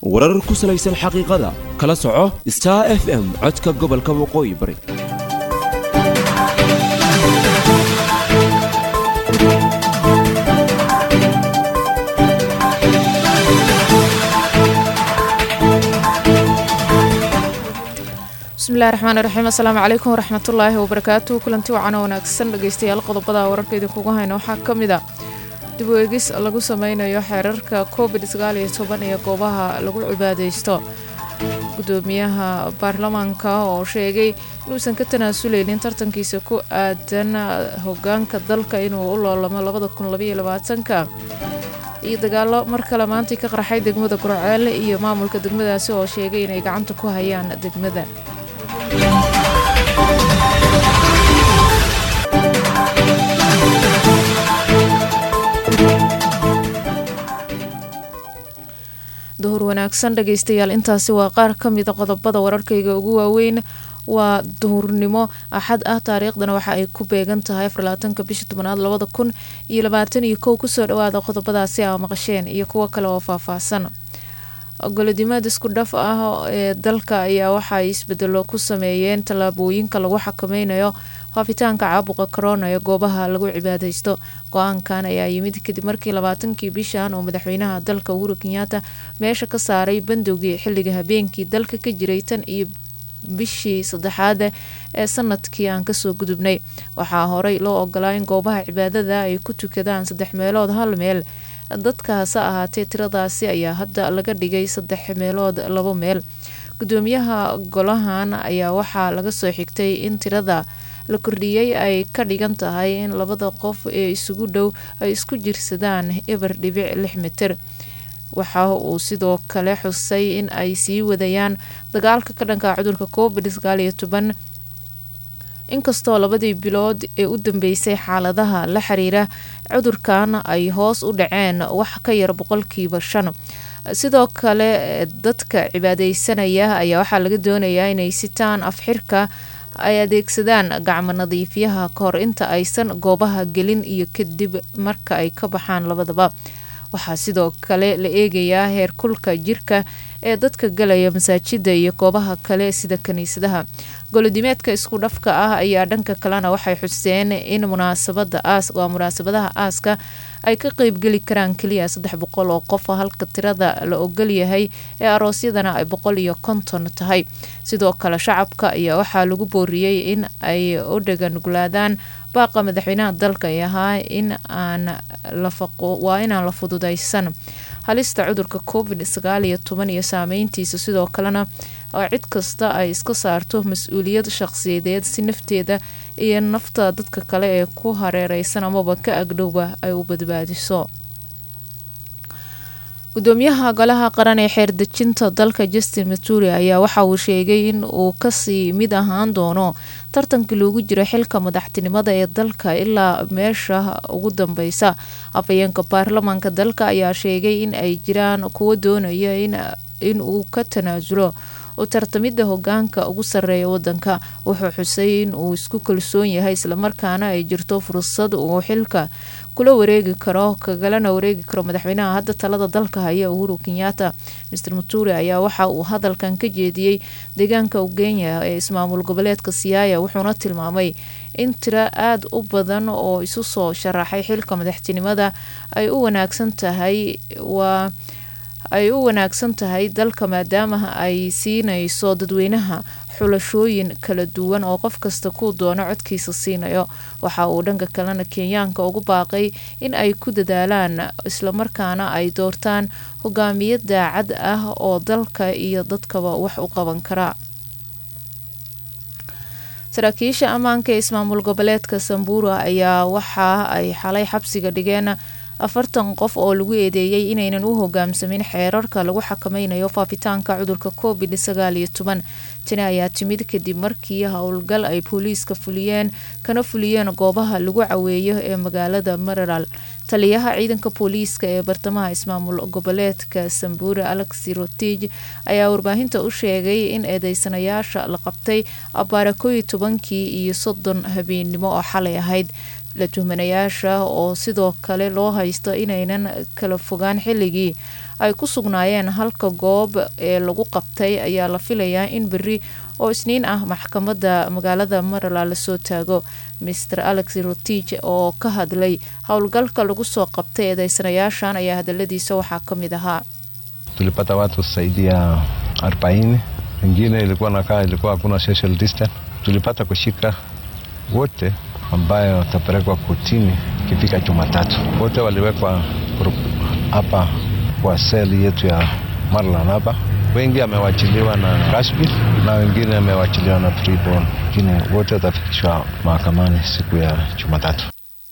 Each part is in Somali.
warar ku salaysan xaqiiqada kala soco star f m codka gobolka waqooyi bari bismillahi raxmaani raxiim assalaamu calaykum waraxmatullaahi wabarakaatu kulanti wacan oo wanaagsan dhegeystayaal qodobada wararka idinkugu hayna waxaa ka mid a dib u eegis lagu sameynayo xeerarka covid sagaal iyo toban iyo goobaha lagu cibaadeysto gudoomiyaha baarlamaanka oo sheegay inuusan ka tanaasuleynin tartankiisa ku aadan hogaanka dalka inuu u loolamo labada kun labaiyo labaatanka iyo dagaalo mar kale maantay ka qarxay degmada gurceele iyo maamulka degmadaasi oo sheegay inay gacanta ku hayaan degmada duhur wanaagsan dhegeystayaal intaasi waa qaar ka mida qodobada wararkayga ugu waaweyn waa duhurnimo axad ah taariikhdana waxa ay ku beegan tahay afarlabaatanka bisha tobanaad labada kun iyo labaatan iyo kow kusoo dhawaada qodobadaasi aa maqasheen iyo kuwo kale oo faahfaahsan golodimaad isku dhaf ah ee dalka ayaa waxaay isbedelo ku sameeyeen tallaabooyinka lagu xakameynayo faafitaanka caabuqa corona ee goobaha lagu cibaadeysto go-aankan ayaa yimid kadib markii labaatankii bishan oo madaxweynaha dalka uhuru kenyaata meesha ka saaray bandowgii xilliga habeenkii dalka ka jiray tan iyo bishii saddexaad ee sanadkii aan kasoo gudubnay waxaa horey loo ogolaa in goobaha cibaadada ay ku tukadaan saddex meelood hal meel dadka hase ahaatee tiradaasi ayaa hadda laga dhigay saddex meelood labo meel gudoomiyaha golahan ayaa waxaa laga soo xigtay in tirada la kordhiyey ay ka dhigan tahay in labada qof ee isugu dhow ay isku jirsadaan eber dhibic lix mitir waxa uu sidoo kale xusay in ay sii wadayaan dagaalka ka dhanka cudurka covid sagaal iyo toban inkastoo labadii bilood ee u dambeysay xaaladaha la xiriira cudurkan ay hoos u dhaceen wax ka yar boqolkiiba shan sidoo kale dadka cibaadeysanaya ayaa waxaa laga doonayaa inay sitaan afxirka ay adeegsadaan gacmo nadiifyaha kahor inta aysan goobaha gelin iyo kadib marka ay ka baxaan labadaba waxaa sidoo kale la eegayaa heerkulka jirka ee dadka galaya masaajida iyo goobaha kale sida kaniisadaha golodimeedka isku dhafka ah ayaa dhanka kalena waxay xuseen in munaasabada aas waa munaasabadaha aaska ay ka qeybgeli karaan keliya saddex boqol oo qof halka tirada la ogolyahay ee aroosyadana ay boqol iyo konton tahay sidoo kale shacabka ayaa waxaa lagu booriyey in ay u dhaganuglaadaan baaqa madaxweynaha dalka ay ahaa in aan waa inaan la fududaysan halista cudurka covid sagaal iyo toban iyo saameyntiisa sidoo kalena oo cid kasta ay iska saarto mas-uuliyad shaqsiyadeed si nafteeda iyo nafta dadka kale ee ku hareereysan amaba ka agdhowba ay u badbaadiso gudoomiyaha golaha qaran ee xeerdejinta dalka justin maturi ayaa waxa uu sheegay in uu kasii mid ahaan doono tartankii loogu jiro xilka madaxtinimada ee dalka ilaa meesha ugu dambeysa afhayeenka baarlamaanka dalka ayaa sheegay in ay jiraan kuwo doonaya in uu ka tanaasulo u tartamida hogaanka ugu sareeya wadanka wuxuu xusay in uu isku kalsoon yahay islamarkaana ay jirto fursad uu xilka kula wareegi karo kagalana wareegi karo madaxweynaha hadda talada dalka haya uhuru kenyaata master muturi ayaa waxa uu hadalkan ka jeediyey deegaanka ugenya ee ismaamul goboleedka siyaaya wuxuuna tilmaamay in tiro aada u badan oo isu soo sharaxay xilka madaxtinimada ay u wanaagsan tahay waa ay u wanaagsan tahay dalka maadaama ay siinayso dadweynaha xulashooyin kala duwan oo qof kasta kuu doono codkiisa siinayo waxa uu dhanka kalena kenyaanka ugu baaqay in ay ku dadaalaan islamarkaana ay doortaan hogaamiye daacad ah oo dalka iyo dadkaba wax u qaban kara saraakiisha ammaanka ee ismaamul goboleedka sambura ayaa waxa ay xalay xabsiga dhigeen afartan qof oo lagu eedeeyey inaynan u hogaamsamin xeerarka lagu xakameynayo faafitaanka cudurka covid sagaal iyo toban tani ayaa timid kadib markii howlgal ay booliiska fuliyeen kana fuliyeen goobaha lagu caweeyo ee magaalada mareral taliyaha ciidanka booliiska ee bartamaha ismaamul goboleedka sambure alexi rotij ayaa warbaahinta u sheegay in eedeysanayaasha la qabtay abaara kooiyo tobankii iyo soddon habeennimo oo xalay ahayd la tuhmanayaasha oo sidoo kale loo haysto inaynan kala fogaan xilligii ay ku sugnaayeen halka goob ee lagu qabtay ayaa la filayaa in beri oo isniin ah maxkamadda magaalada marala lasoo taago maer alex rotich oo ka hadlay howlgalka lagu soo qabtay eedeysanayaashan ayaa hadaladiisa waxaa ka mid ahaa tulipata watu zaidi ya arobaini wengine ilikuwa nakaa ilikuwa hakuna social distance tulipata kushika wote ambayo watapelekwa kotini ikifika Jumatatu. Wote waliwekwa hapa kwa seli yetu ya Marlan hapa. Wengi amewachiliwa na Kashbi na wengine amewachiliwa na Freeborn, wengine wote watafikishwa mahakamani siku ya Jumatatu.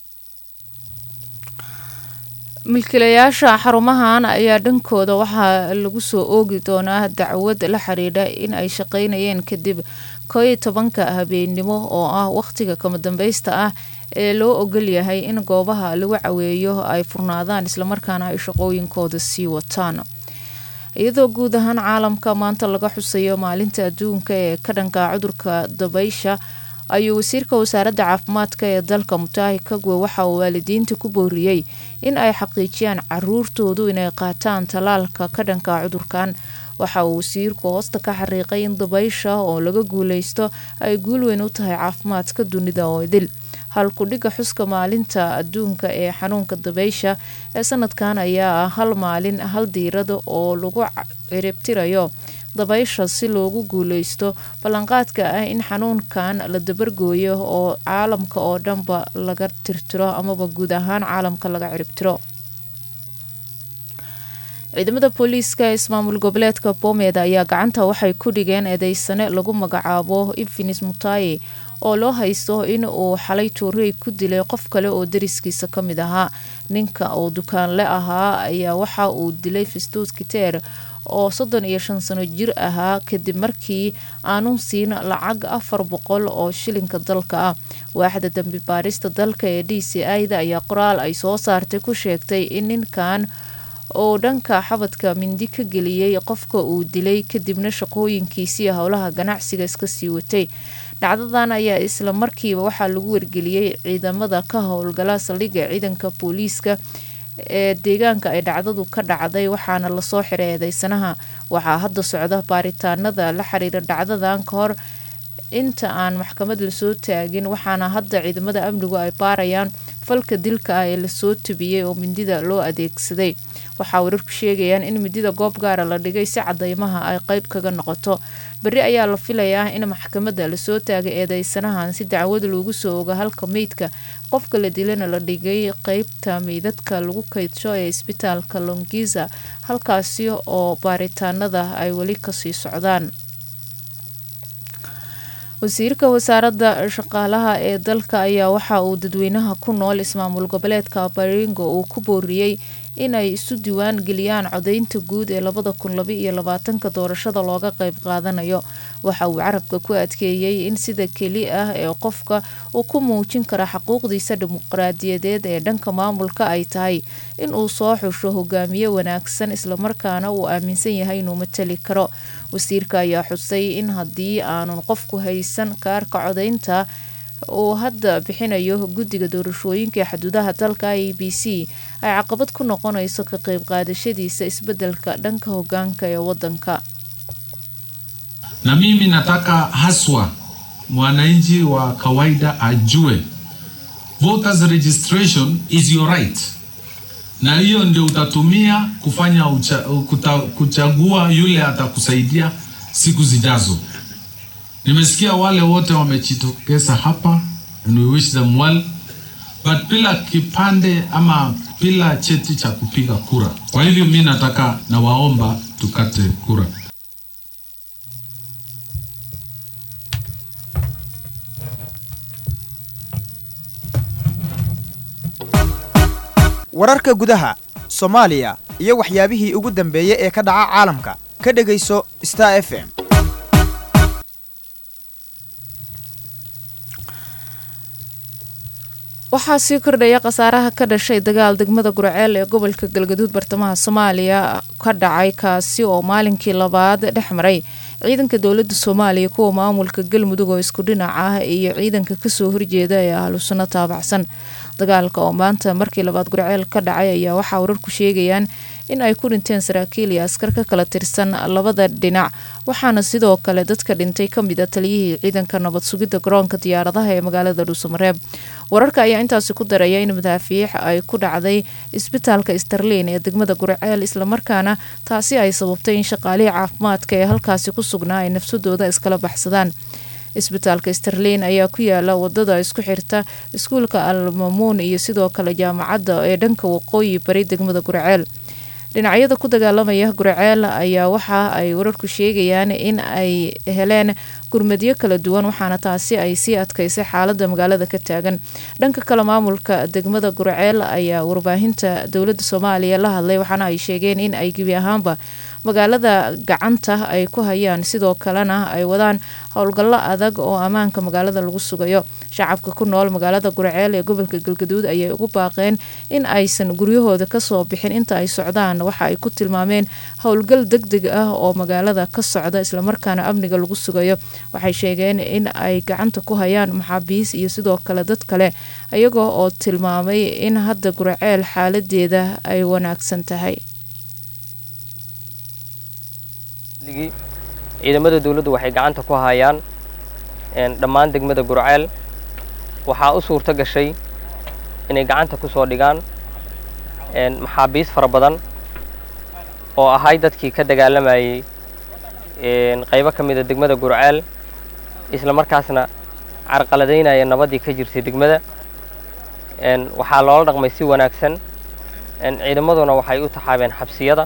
milkiilayaasha xarumahan ayaa dhankooda waxaa lagu soo oogi doonaa dacwad la xiriidha in ay shaqeynayeen kadib koo iyo tobanka habeennimo oo ah wakhtiga kama dambaysta ah ee loo ogol yahay in goobaha lagu caweeyo ay furnaadaan islamarkaana ay shaqooyinkooda sii wataan iyadoo guud ahaan caalamka maanta laga xusayo maalinta adduunka ee ka dhanka cudurka dabaysha ayuu wasiirka wasaaradda caafimaadka ee dalka mutaahi kagwe waxa uu waalidiinta ku booriyey in ay xaqiijiyaan caruurtoodu inay qaataan tallaalka ka dhanka cudurkan waxa uu wasiirku hoosta ka xariiqay in dabaysha oo laga guuleysto ay guul weyn u tahay caafimaadka dunida oo idil halkudhiga xuska maalinta adduunka ee xanuunka dabaysha ee sanadkan ayaa ah hal maalin hal diirada oo lagu ciribtirayo dabaysha si loogu guuleysto ballanqaadka ah in xanuunkan la dabargooyo oo caalamka oo dhanba laga tirtiro amaba guud ahaan caalamka laga ciribtiro ciidamada booliiska ee ismaamul goboleedka boomeed ayaa gacanta waxay ku dhigeen eedeysane lagu magacaabo infinis mutaye oo loo haysto in uu xalay tuurey ku dilay qof kale oo dariskiisa ka mid ahaa ninka oo dukaanle ahaa ayaa waxa uu dilay fistuus kiteer oo soddon iyo shan sano jir ahaa kadib markii aanun siin lacag afar boqol oo shilinka dalka ah waaxda dambi baarista dalka ee d c i-da ayaa qoraal ay soo saartay ku sheegtay in ninkan oo dhanka xabadka mindi ka geliyey qofka uu dilay kadibna shaqooyinkiisii howlaha ganacsiga iska sii watay dhacdadan ayaa isla markiiba waxaa lagu wargeliyey ciidamada ka howlgala saldhigga ciidanka booliiska ee deegaanka ay dhacdadu ka dhacday waxaana lasoo xiray eedeysanaha waxaa hadda socda baaritaanada la xiriira dhacdadan ka hor inta aan maxkamad lasoo taagin waxaana hadda ciidamada amnigu ay baarayaan falka dilka ah ee lasoo tubiyey oo mindida loo adeegsaday waxaa wararku sheegayaan in midida goob gaara la dhigay si cadeymaha ay qeyb kaga noqoto beri ayaa la filayaa in maxkamadda lasoo taagay eedeysanahan si dacwad loogu soo oga halka meydka qofka la dilana la dhigay qeybta meydadka lagu kaydsho ee isbitaalka longiza halkaasi oo baaritaanada ay weli kasii socdaan wasiirka wasaaradda shaqaalaha ee dalka ayaa waxa uu dadweynaha ku nool ismaamul goboleedka baringo uu ku booriyey inay isu diiwaan geliyaan codeynta guud ee labada kun laba iyo labaatanka doorashada looga qeyb qaadanayo waxa uu carabka ku adkeeyey in sida keli ah ee qofka uu ku muujin kara xaquuqdiisa dimuqraadiyadeed ee dhanka maamulka ay tahay in uu soo xusho hogaamiye wanaagsan islamarkaana uu aaminsan yahay inuu matali karo wasiirka ayaa xusay in haddii aanun qofku haysan kaarka codeynta uu hadda bixinayo guddiga doorashooyinka ee xuduudaha dalka i b c ay caqabad ku noqonayso ka qeyb qaadashadiisa isbedelka dhanka hogaanka ee wadanka na mimi nataka haswa mwananchi wa kawaida ajue voters registration is your right na hiyo ndio utatumia kufanya ucha, kuta, kuchagua yule atakusaidia siku zijazo nimesikia wale wote wamejitokeza hapa and we wish them well but bila kipande ama bila cheti cha kupiga kura kwa hivyo mi nataka nawaomba tukate kura wararka gudaha soomaaliya iyo waxyaabihii ugu dambeeyey ee ka dhaca caalamka ka dhegayso star f m waxaa sii kordhaya khasaaraha ka dhashay dagaal degmada gurceel ee gobolka galgaduud bartamaha soomaaliya ka dhacay kaasi oo maalinkii labaad dhex maray ciidanka dowlada soomaaliya kuwa maamulka galmudug oo isku dhinac ah iyo ciidanka kasoo horjeeda ee ahlu sunno taabacsan dagaalka oo maanta markii labaad gurceel ka dhacay ayaa waxaa wararku sheegayaan in ay ku dhinteen saraakiil iyo askar ka kala tirsan labada dhinac waxaana sidoo kale dadka dhintay kamid a taliyihii ciidanka nabad sugidda garoonka diyaaradaha ee magaalada dhuusamareeb wararka ayaa intaasi ku daraya in madaafiic ay ku dhacday isbitaalka starlin ee degmada gurceel islamarkaana taasi ay sababtay in shaqaalihii caafimaadka ee halkaasi ku sugnaa ay nafsadooda iskala baxsadaan isbitaalka starlin ayaa ku yaala wadada isku xirta iskuulka almamuun iyo sidoo kale jaamacadda ee dhanka waqooyi bari degmada gurceel dhinacyada ku dagaalamaya gurceel ayaa waxa ay wararku sheegayaan in ay heleen gurmadyo kala duwan waxaana taasi ay sii adkaysay xaalada magaalada ka taagan dhanka kale maamulka degmada gurceel ayaa warbaahinta dowlada soomaaliya la hadlay waxaana ay sheegeen in ay gebi ahaanba magaalada gacanta ay ku hayaan sidoo kalena ay wadaan howlgallo adag oo ammaanka magaalada lagu sugayo shacabka ku nool magaalada gurceel ee gobolka galgaduud ayay ugu baaqeen in aysan guryahooda kasoo bixin inta ay socdaan waxa ay ku tilmaameen howlgal deg deg ah oo magaalada ka socda islamarkaana amniga lagu sugayo waxay sheegeen in ay gacanta ku hayaan maxaabiis iyo sidoo kale dad kale iyagoo oo tilmaamay in hadda gurceel xaaladeeda ay wanaagsan tahay ciidamada dawladdu waxay gacanta ku hayaan dhammaan degmada gurceel waxaa u suurto gashay inay gacanta ku soo dhigaan maxaabiis fara badan oo ahay dadkii ka dagaalamayay qaybo ka mida degmada gurceel isla markaasna carqaladaynaya nabaddii ka jirtay degmada waxaa loola dhaqmay si wanaagsan ciidamaduna waxay u taxaabeen xabsiyada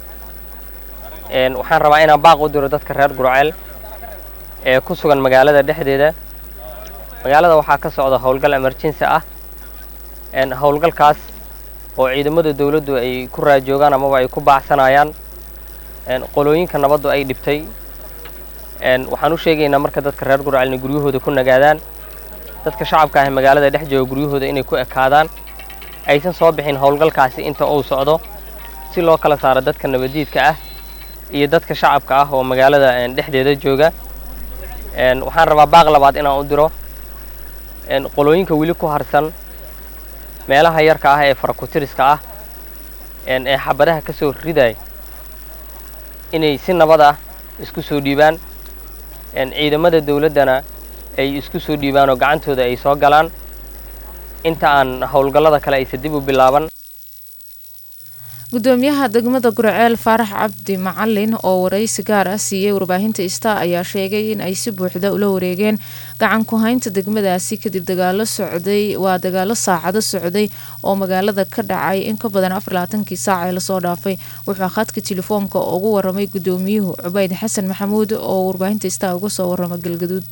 waxaan rabaa inaan baaq u diro dadka reer gurceel ee ku sugan magaalada dhexdeeda magaalada waxaa ka socda howlgal emergency ah howlgalkaas oo ciidamada dawladdu ay ku raajoogaan amaba ay ku baacsanayaan qolooyinka nabaddu ay dhibtay waxaan u sheegaynaa marka dadka reer gurceel inay guryahooda ku nagaadaan dadka shacabka ah ee magaalada dhex jooga guryahooda inay ku ekaadaan aysan soo bixin howlgalkaasi inta uu socdo si loo kala saaro dadka nabaddiidka ah iyo dadka shacabka ah oo magaalada dhexdeeda jooga waxaan rabaa baaq labaad inaan u diro qolooyinka weli ku harsan meelaha yarka ah ee farakutiriska ah ee xabadaha ka soo riday inay si nabad ah isku soo dhiibaan ciidamada dawladdana ay isku soo dhiibaan oo gacantooda ay soo galaan inta aan howlgallada kale aysa dib u bilaaban gudoomiyaha degmada gurceel faarax cabdi macalin oo waraysi gaar ah siiyey warbaahinta star ayaa sheegay in ay si buuxda ula wareegeen gacan ku haynta degmadaasi kadib dagaalo socday waa dagaalo saacado socday oo magaalada ka dhacay in ka badan afar labaatankii saac ee lasoo dhaafay wuxuu khadka telefoonka ugu waramay gudoomiyuhu cubayd xasan maxamuud oo warbaahinta star uga soo warama galgaduud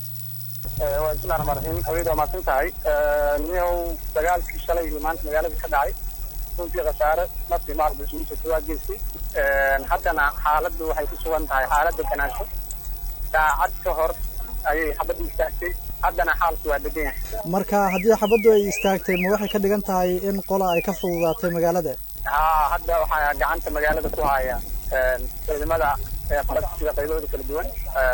waa bismillahi raxmaan raxiim haweenka waa mahadsan tahay niyow dagaalkii shalay iyo maanta magaalada ka dhacay runtii khasaare naftii maalba isugu jirta waa geystay haddana xaaladdu waxay ku sugan tahay xaaladda ganaansho saacad ka hor ayay xabaddu istaagtay haddana xaalku waa degan yahay marka haddii xabaddu ay istaagtay ma waxay ka dhigan tahay in qola ay ka fududaatay magaalada haa hadda waxaa gacanta magaalada ku haya ciidamada falasida qaybahooda kala duwan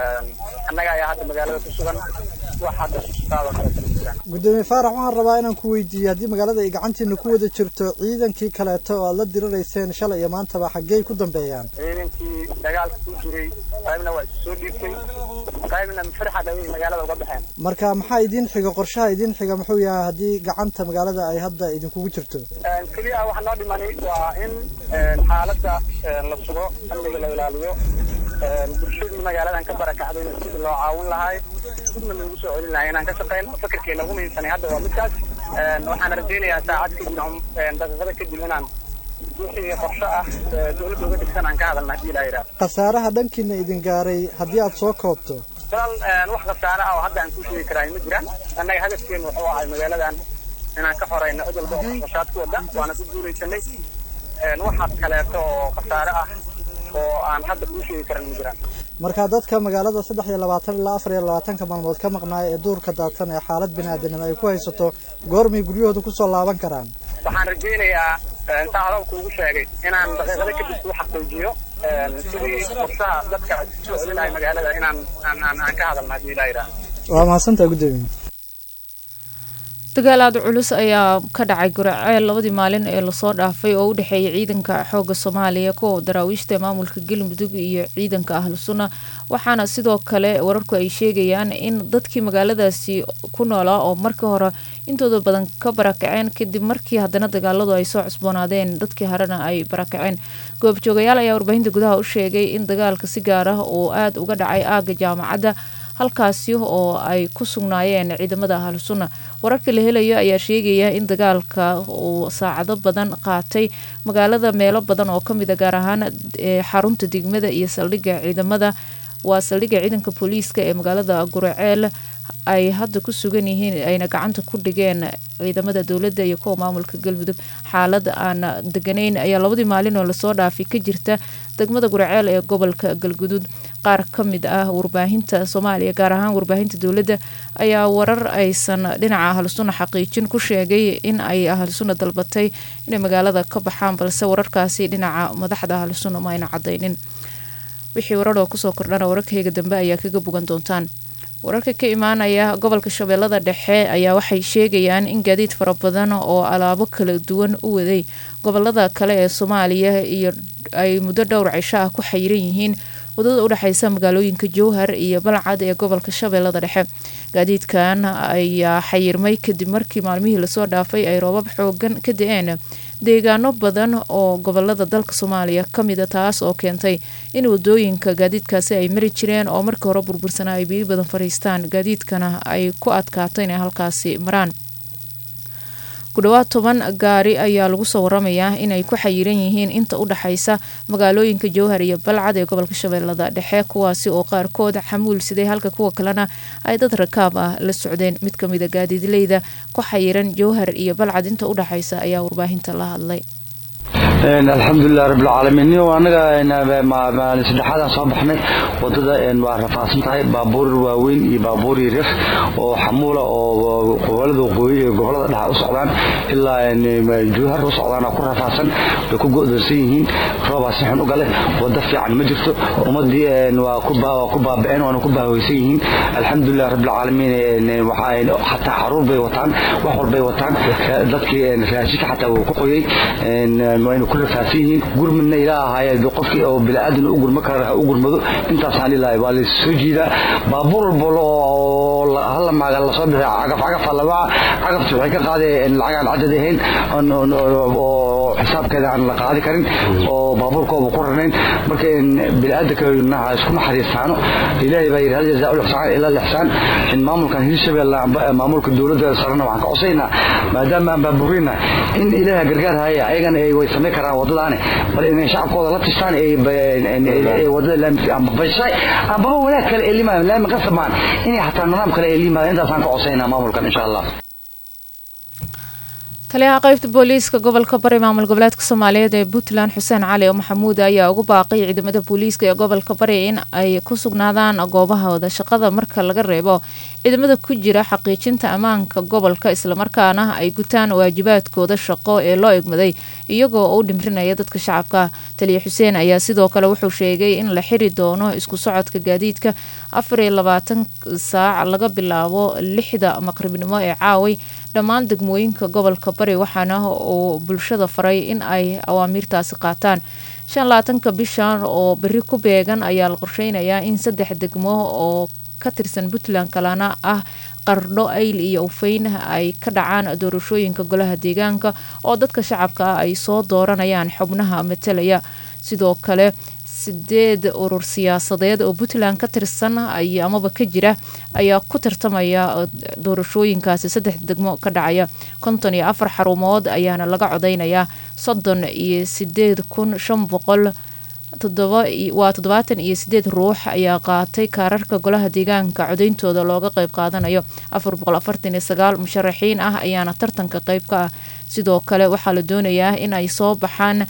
annaga ayaa hadda magaalada ku sugan wax hadda sustaadoo kale kala jiraan gudoomiye faarax waxaan rabaa inaan ku weydiiyo haddii magaalada ay gacantiina ku wada jirto ciidankii kaleeto oo aad la dirirayseen shalay iyo maantaba xaggey ku dambeeyaan ciidankii dagaalka ku jiray qaybna waa isu soo dhiibtay qaybna firxad ayay magaalada uga baxeen marka maxaa idiin xiga qorshaha idiin xiga muxuu yahay haddii gacanta magaalada ay hadda idinkugu jirto keliya waxaa noo dhimanay waa in xaaladda la sugo amniga la ilaaliyo bulshadii magaaladan ka barakacdayna sidii loo caawin lahay sidna lagu soo celin lahay inaan ka shaqeyno fikirkeena ugu muhiimsanay hadda waa midkaas waxaan rajaynayaa saacad kadib daqiiqada kadib inaan wixii qorshe ah dowladda uga dhigsan aan ka hadalna haddii ilaa yidhaahdo khasaaraha dhankiina idin gaaray haddii aad soo koobto walaal wax khasaare ah oo hadda aan ku sheegi karaa ma jiraan annaga hadafkeenu wuxuu ahay magaaladan inaan ka xoreyno cid walba oo qashaad ku wada waana ku guulaysanay waxaas kaleeto oo khasaare ah oo aan hadda kuu sheegi karan ma jiraan marka dadka magaalada saddex iyo labaatan ilaa afar iyo labaatanka maalmood ka maqnaaya ee duurka daadsan ee xaalad biniaadanimo ay ku haysato goormay guryahooda kusoo laaban karaan waxaan rajaynayaa intaa hadalku ugu sheegay inaan daqiiqada kadib u xaqiijiyo sidii qorshaha dadka soo celinahay magaalada inaan aan aan aan ka hadalna haddii ilaa yidhaah waa mahadsantaha guddoomiye dagaal aada culus ayaa ka dhacay guraceel labadii maalin ee lasoo dhaafay oo u dhexeeyay ciidanka xooga soomaaliya kuwa daraawiishta maamulka galmudug iyo ciidanka ahlu sunna waxaana sidoo kale wararku ay sheegayaan in dadkii magaaladaasi ku noolaa oo markii hore intooda badan ka barakaceen kadib markii haddana dagaaladu ay soo cusboonaadeen dadkii harena ay barakaceen goobjoogayaal ayaa warbaahinta gudaha u sheegay in dagaalka si gaar ah oo aada uga dhacay aaga jaamacadda halkaasi oo ay ku sugnaayeen ciidamada ahlu sunna wararka la helayo ayaa sheegaya in dagaalka uu saacado badan qaatay magaalada meelo badan oo kamid a gaar ahaan xarunta degmada iyo saldhigga ciidamada waa saldhigga ciidanka booliiska ee magaalada guraceel ay hadda ku sugan yihiin ayna gacanta ku dhigeen ciidamada dowladda iyo kuwa maamulka galmudug xaalad aan deganayn ayaa labadii maalin oo lasoo dhaafay ka jirta degmada guraceel ee gobolka galgudud qaar ka mid ah warbaahinta soomaaliya gaar ahaan warbaahinta dowladda ayaa warar aysan dhinaca ahlusunna xaqiijin ku sheegay in ay ahlusunna dalbatay inay magaalada ka baxaan balse wararkaasi dhinaca madaxda ahlusunna ma ayna cadaynin wixii warar oo kusoo kordhana wararkayga dambe ayaa kaga bogan doontaan wararka ka imaanaya gobolka shabeellada dhexe ayaa waxay sheegayaan in gaadiid fara badan oo alaabo kala duwan u waday gobolada kale ee soomaaliya iyo ay muddo dhowr cisho ah ku xayiran yihiin wadada udhexeysa magaalooyinka jowhar iyo balcad ee gobolka shabeellada dhexe gaadiidkan ayaa xayirmay kadib markii maalmihii lasoo dhaafay ay roobab xoogan ka da-een deegaano badan oo gobolada dalka soomaaliya kamida taas oo keentay in wadooyinka gaadiidkaasi ay mari jireen oo markii hore burbursanaa ay biyo badan fariistaan gaadiidkana ay ku adkaato inay halkaasi maraan ku dhawaad toban gaari ayaa lagu soo waramayaa inay ku xayiran yihiin inta u dhexaysa magaalooyinka jowhar iyo balcad ee gobolka shabeellada dhexe kuwaasi oo qaarkood xamuul siday halka kuwa kalena ay dad rakaab ah la socdeen mid kamida gaadiidleyda ku xayiran jowhar iyo balcad inta u dhexaysa ayaa warbaahinta la hadlay alxamdulilah rabbilcaalamiin niyo anaga maalin saddexaadaan soo baxnay wadada waa rafaadsan tahay baabuur waaweyn iyo baabuur yaryar oo xamuula oo gobolada waqooyi iyo gobolada dhexa u socdaan ilaa juhar u socdaan ku rafaadsan way ku go'doonsan yihiin roobaa si xun u gale wada fiican ma jirto ummadii waa ku baaba'een waana ku baahweysan yihiin alxamdulilah rabbilcaalamiin xataa xaruur bay wataan wax walbay wataan dadkii raashika xataa wuu ku qoyey wayna ku rafaadsan yihiin gurmadna ilaa ahaaye qofkii oo biniaadan u gurma kara ha u gurmado intaasaan ilaahay waa lasoo jiidaa baabuur walbo oo halla maaga lasoo bixi cagaf cagafa lagaa cagafti waxay ka qaadeen lacag aan cadad ahayn oo xisaabkeeda aan la qaadi karin oo baabuurkooba ku ranayn marka biniaadanka isku naxariistaano ilaahay baa yidhi hal jazaa ulixsaan ila lixsaan in maamulkan hirshabelle maamulka dowladda sarena waxaan ka cosaynaa maadaama aan baabuurina in ilaaha gargaar haya ayagana way samayn karaan wadadaani bal inay shacabkooda la tishtaan wadada laamika amba bashay ambaba wanaag kale ee limaada laami qasamaan inay xataa nidaam kale ee limaada intaasaan ka cosaynaa maamulkan insha allah taliyaha qaybta booliiska gobolka bari maamul goboleedka soomaaliyeed ee puntland xuseen cali maxamuud ayaa ugu baaqay ciidamada booliiska ee gobolka bari in ay ku sugnaadaan goobahooda shaqada marka laga reebo ciidamada ku jira xaqiijinta ammaanka gobolka islamarkaana ay gutaan waajibaadkooda shaqo ee loo egmaday iyagoo u dhimrinaya dadka shacabka taliya xuseen ayaa sidoo kale wuxuu sheegay in la xiri doono isku socodka gaadiidka afar iyo labaatan saac laga bilaabo lixda maqribnimo ee caaway dhammaan degmooyinka gobolka bari waxaana uu bulshada faray in ay awaamiirtaasi qaataan shan labaatanka bishan oo beri ku beegan ayaa la qorsheynayaa in saddex degmo oo ka tirsan puntland kalena ah qardho ayl iyo ufeyn ay ka dhacaan doorashooyinka golaha deegaanka oo dadka shacabka ah ay soo dooranayaan xubnaha matalaya sidoo kale sideed urur siyaasadeed oo puntland ka tirsan amaba ka jira ayaa ku tartamaya doorashooyinkaasi saddex degmo ka dhacaya konton iyo afar xarumood ayaana laga codeynayaa soddon iyo sideed kun shan boqol waa toddobaatan iyo sideed ruux ayaa qaatay kaararka golaha deegaanka codeyntooda looga qeyb qaadanayo afar boqol afartan iyo sagaal musharaxiin ah ayaana tartanka qeyb ka ah sidoo kale waxaa la doonayaa in ay soo baxaan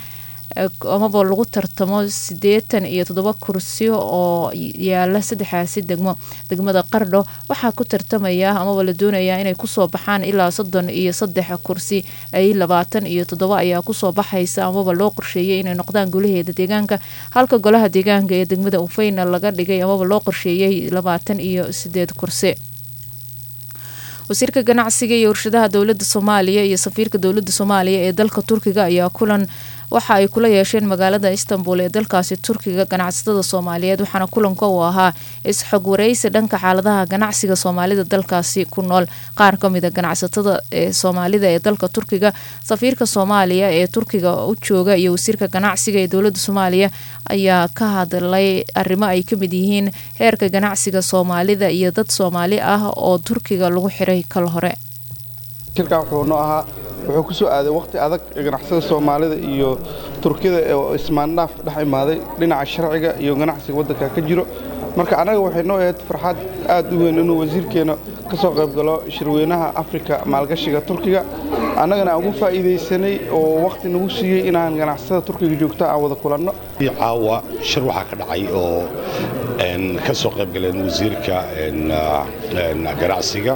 amaba lagu tartamo sideetan iyo toddoba kursi oo yaala saddexaasi degmo degmada qardho waxaa ku tartamaya amaba la doonayaa inay kusoo baxaan ilaa soddon iyo saddex kursi ay labaatan iyo toddoba ayaa kusoo baxaysa amaba loo qorsheeyay inay noqdaan golaheeda deegaanka halka golaha deegaanka ee degmada ufeyna laga dhigay amaba loo qorsheeyay labaatan iyo sideed kursi wasiirka ganacsiga iyo warshadaha dowlada soomaaliya iyo safiirka dowlada soomaaliya ee dalka turkiga ayaa kulan waxa ay kula yeesheen magaalada istanbul ee dalkaasi turkiga ganacsatada soomaaliyeed waxaana kulanka uu ahaa is-xog wareysi dhanka xaaladaha ganacsiga soomaalida dalkaasi ku nool qaar kamida ganacsatada ee soomaalida ee dalka turkiga safiirka soomaaliya ee turkiga u jooga iyo wasiirka ganacsiga ee dowlada soomaaliya ayaa ka hadlay arrimo ay kamid yihiin heerka ganacsiga soomaalida iyo dad soomaali ah oo turkiga lagu xiray kal hore shirkan wuxuu noo ahaa wuxuu ku soo aaday wakhti adag ganacsada soomaalida iyo turkida oo ismaandhaaf dhex imaaday dhinaca sharciga iyo ganacsiga waddanka ka jiro marka annaga waxay noo ahayd farxad aad u weyn inuu wasiirkeena ka soo qayb galo shirweynaha afrika maalgashiga turkiga annagana aan ugu faa'iidaysanay oo wakhti nagu siiyey inaan ganacsada turkiga joogta aan wada kulanno caawa shir waxaa ka dhacay oo ka soo qayb galeen wasiirka ganacsiga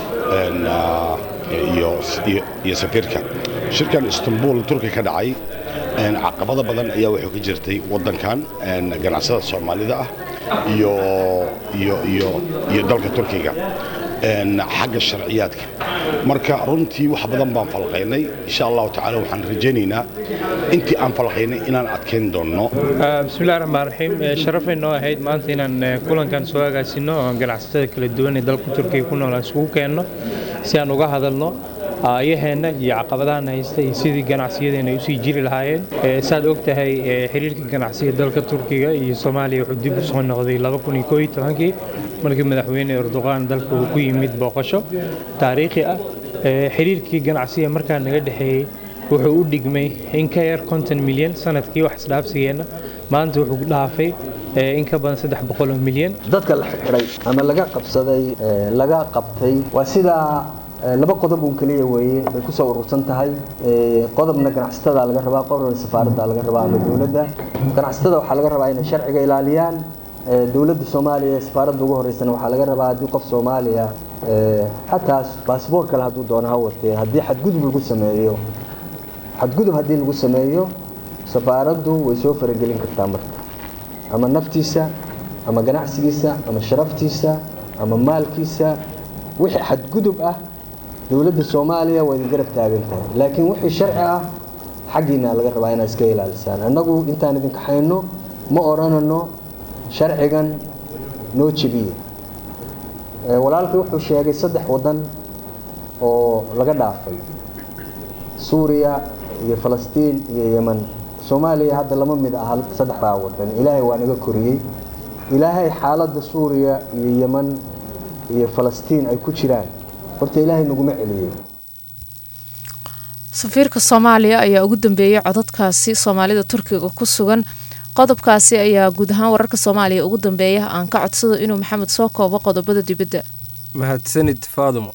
iyo safiirka shirkan istanbul turki ka dhacay caqabado badan ayaa wuxuu ka jirtay waddankan ganacsada soomaalida ah iyo dalka turkiga xagga sharciyaadka marka runtii wax badan baan falqaynay insha allahu tacaala waxaan rajaynaynaa intii aan falqaynay inaan adkayn doonno bismillahi raxmaan raxiim sharafay noo ahayd maanta inaan kulankan soo agaasino oo ganacsatada kala duwan ee dalka turkiga ku nool aan isugu keenno si aan uga hadalno aayaheenna iyo caqabadahan haysta iyo sidii ganacsiyadeena ay usii jiri lahaayeen saad og tahay xiriirka ganacsiga dalka turkiga iyo soomaaliya wuxuu dib u soo noqday kii markii madaxweyne erdoqan dalka uu ku yimid booqasho taariikhi ah xiriirkii ganacsiga markaa naga dhexeeyey wuxuu u dhigmay in ka yar konton milyan sanadkii wax isdhaafsigeenna maanta wuxuu dhaafay in ka badan saddex boqoloo milyan dadka la xidhay ama laga qabsaday laga qabtay waa sidaa laba qodob uun keliya weeye bay kusoo urursan tahay qodobna ganacsatada laga rabaa qodobna safaaradda laga rabaa ama dowladda ganacsatada waxaa laga rabaa inay sharciga ilaaliyaan dowladda soomaaliya ee safaaradda ugu horeysana waxaa laga rabaa haddii qof soomaaliya xataa baasboor kale hadduu doono ha watee haddii xadgudub lagu sameeyo xadgudub haddii lagu sameeyo safaaraddu way soo faragelin kartaa marka ama naftiisa ama ganacsigiisa ama sharaftiisa ama maalkiisa wixii xadgudub ah dowladda soomaaliya waa idin garab taagan tahay laakiin wixii sharci ah xaggiina laga rabaa inaad iska ilaalisaan annagu intaan idin kaxayno ma odhanano sharcigan noo jebiye walaalkii wuxuu sheegay saddex waddan oo laga dhaafay suuriya iyo falastiin iyo yeman soomaaliya hadda lama mid aha saddexdaa waddan ilaahay waa naga koriyey ilaahay xaaladda suuriya iyo yeman iyo falastiin ay ku jiraan horta ilaahay naguma celiyey safiirka soomaaliya ayaa ugu dambeeyey codadkaasi soomaalida turkiga ku sugan qodobkaasi ayaa guud ahaan wararka soomaaliya ugu dambeeya aan ka codsado inuu maxamed soo koobo qodobada dibadda mahadsanid faadumo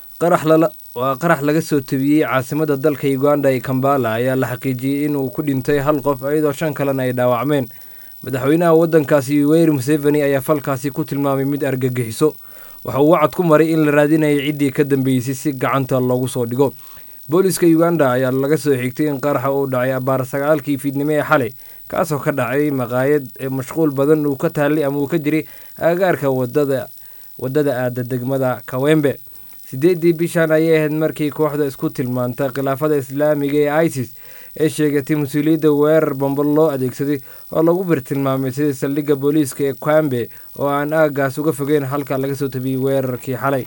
waa qarax laga soo tebiyey caasimada dalka uganda ee kambala ayaa la xaqiijiyey inuu ku dhintay hal qof iyadoo shan kalena ay dhaawacmeen madaxweynaha waddankaasi yoweri museveni ayaa falkaasi ku tilmaamay mid argagixiso waxa uu wacad ku maray in la raadinayay ciddii ka dambeysay si gacanta loogu soo dhigo booliska uganda ayaa laga soo xigtay in qaraxa uu dhacay abaar sagaalkii fiidnimo ee xalay kaasoo ka dhacay maqaayad ee mashquul badan uu ka taallay ama uu ka jiray agagaarka wadada waddada aada degmada kawembe siddeeddii bishan ayay ahayd markii kooxda isku tilmaanta khilaafada islaamiga ee isis ee sheegatay mas-uuliyadda weerar bambo loo adeegsaday oo lagu birtilmaamay sida saldhigga booliiska ee kwambe oo aan aaggaas uga fogeyn halka laga soo tabiyey weerarkii xalay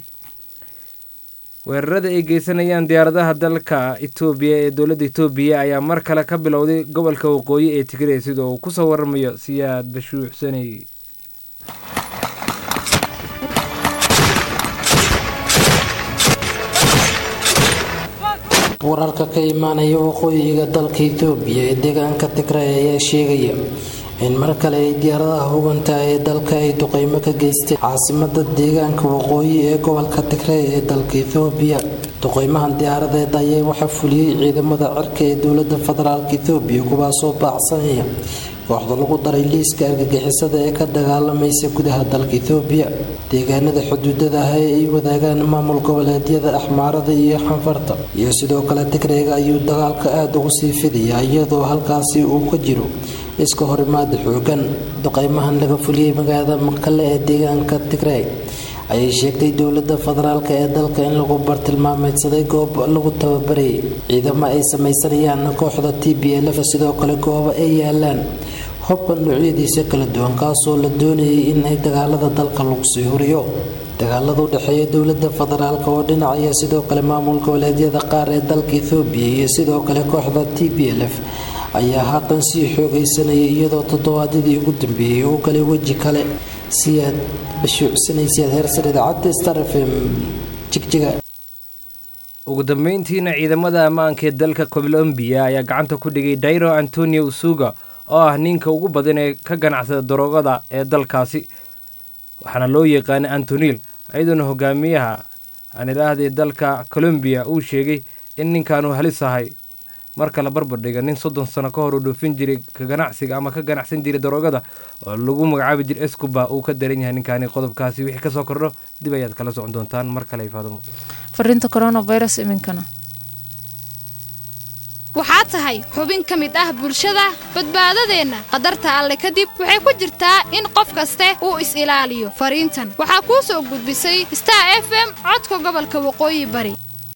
weerarada ay geysanayaan diyaaradaha dalka etoobiya ee dowladda etoobiya ayaa mar kale ka bilowday gobolka waqooyi ee tigray sida uu kusoo waramayo siyaad bashuucsanay wararka ka imaanaya waqooyiga dalka itoobiya ee deegaanka tigray ayaa sheegaya in mar kale ay diyaaradaha huganta ee dalka ay duqeymo ka geystay caasimada deegaanka waqooyi ee gobolka tigrey ee dalka ethoobiya duqeymahan diyaaradeed ayaa waxaa fuliyey ciidamada cirka ee dowlada federaalk ethoobiya kuwaasoo baacsanaya kooxda lagu daray liiska argagixisada ee ka dagaalamaysa gudaha dalka ethoobiya deegaanada xuduudada ah ee ay wadaagaan maamul goboleedyada axmaarada iyo xanfarta iyo sidoo kale tigreega ayuu dagaalka aada ugu sii fidayaa iyadoo halkaasi uu ka jiro iska horimaada xoogan duqeymahan laga fuliyey magaalada maqale ee deegaanka tigrey ayay sheegtay dowlada federaalk ee dalka in lagu bartilmaameedsaday goob lagu tababarayay ciidamo ay sameysanayaan kooxda t b lf sidoo kale goobo ay yaalaan hubka noocyadiisa kala duwan kaasoo la doonayay in ay dagaalada dalka lagu sii huriyo dagaalada udhexeeya dowlada federaalk oo dhinacaya sidoo kale maamul goboleedyada qaar ee dalka ethoobiya iyo sidoo kale kooxda t b lf ayaa haatan sii xoogaysanayay iyadoo toddobaadyadii ugu dambeeyey uu galay weji kale si aad bashuucsanaysaad heersar idaacadda star f m jigjiga ugu dambeyntiina ciidamada ammaanka ee dalka colombiya ayaa gacanta ku dhigay dairo antonio usuga oo ah ninka ugu badan ee ka ganacsada daroogada ee dalkaasi waxaana loo yaqaanay antonil iyadoona hogaamiyaha aan idhaahdee dalka colombiya uu sheegay in ninkaanu halis ahay marka la barbardhiga nin soddon sano ka hor uu dhoofin jiray ka ganacsiga ama ka ganacsan jiray daroogada oo lagu magacaabi jiray escuba uu ka daran yahay ninkaani qodobkaasi wixii kasoo kordho dib ayaad kala socon doontaan mar kale faadumo fariinta coronavirus iminkana waxaa tahay xubin ka mid ah bulshada badbaadadeenna qadarta alle kadib waxay ku jirtaa in qof kaste uu is-ilaaliyo fariintan waxaa kuu soo gudbisay star f m codka gobolka waqooyi bari